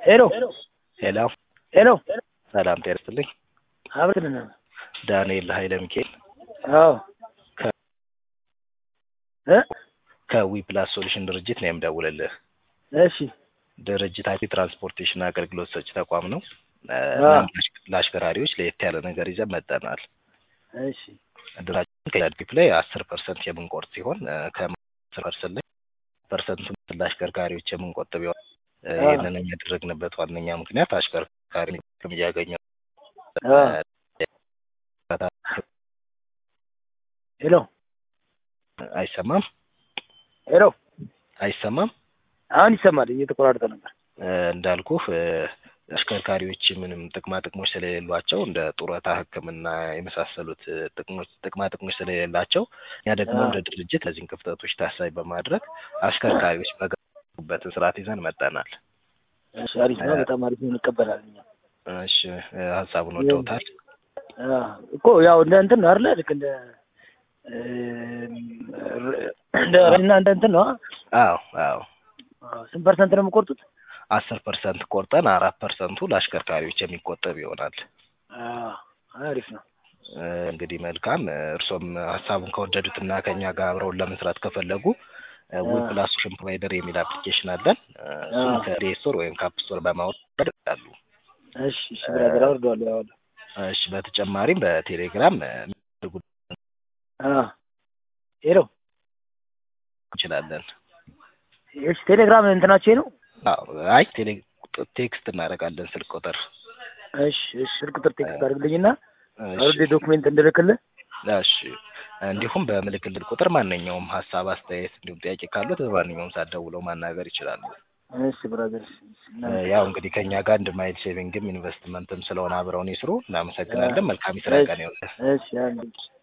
ሄሎ ሄሎ ሄሎ ሰላም ጤና ይስጥልኝ። አብረን ዳንኤል ኃይለ ሚካኤል አዎ እ ከዊ ፕላስ ሶሉሽን ድርጅት ነው የምደውልልህ። እሺ ድርጅታችን ትራንስፖርቴሽን አገልግሎት ሰጪ ተቋም ነው። እ አዎ። እናም ለአሽከራሪዎች ለየት ያለ ነገር ይዘን መጠናል። እሺ ድራችን ከያድፒፕ ላይ አስር ፐርሰንት የምንቆርጥ ሲሆን እ ከአስር ፐርሰንት ላይ ፐርሰንቱን ለአሽከርካሪዎች የምንቆጥብ ይሆናል። እ አዎ። ይህንን ያደረግንበት ዋነኛ ምክንያት አሽከርካሪ ጥቅም እያገኘ አዎ። ሄሎ አይሰማም ሄሎ አይሰማም አሁን ይሰማል። እየተቆራረጠ ነበር። እ እንዳልኩህ እ አሽከርካሪዎች ምንም ጥቅማ ጥቅሞች ስለሌሏቸው እንደ ጡረታ፣ ሕክምና የመሳሰሉት እ ጥቅሞች ጥቅማ ጥቅሞች ስለሌላቸው እኛ ደግሞ አዎ። እንደ ድርጅት እነዚህን ክፍተቶች ታሳቢ በማድረግ አሽከርካሪዎች በገቡበትን ስርዓት ይዘን መጠናል። እሺ አሪፍ ነው። በጣም አሪፍ ነው። እንቀበላለን እኛ። እሺ እ ሀሳቡን ወደውታል? አዎ እኮ ያው እንደ እንትን ነው አይደለ? ልክ እንደ እ እንደ እና እንደ እንትን ነው። አዎ አዎ አዎ። ስንት ፐርሰንት ነው የምቆርጡት? አስር ፐርሰንት ቆርጠን አራት ፐርሰንቱ ለአሽከርካሪዎች የሚቆጠብ ይሆናል። አዎ አሪፍ ነው። እ እንግዲህ መልካም እ እርሶም ሀሳቡን ከወደዱትና ከኛ ጋር አብረውን ለመስራት ከፈለጉ ዊ አዎ። ፕላስ ሶሉሽን ፕሮቫይደር የሚል አፕሊኬሽን አለን። እ እሱን አዎ። ከፕሌይ ስቶር ወይም ከአፕ ስቶር በማውረድ ይችላሉ። እሺ እሺ ብራዘር አወርደዋለሁ። ያው እሺ በተጨማሪም በቴሌግራም እ የሚያደርጉ አዎ ሄሎ እንችላለን። እሺ ቴሌግራም እንትናቸው ነው። አዎ አይ ቴሌ ቴክስት እናደርጋለን ስልክ ቁጥር እሺ እሺ ስልክ ቁጥር ቴክስት አድርግልኝና እሺ አውርዴ ዶክሜንት እንድልክልህ። እሺ እንዲሁም በምልክልል ቁጥር ማንኛውም ሀሳብ፣ አስተያየት እንዲሁም ጥያቄ ካሉት በማንኛውም ሰዓት ደውለው ማናገር ይችላሉ። እሺ ብራዘር እሺ፣ እሺ፣ እ ያው እንግዲህ ከኛ ጋር አንድ ማይል ሴቪንግም ኢንቨስትመንትም ስለሆነ አብረውን ይስሩ። እናመሰግናለን። መልካም የስራ ቀን ይሁንልህ። እሺ አንድ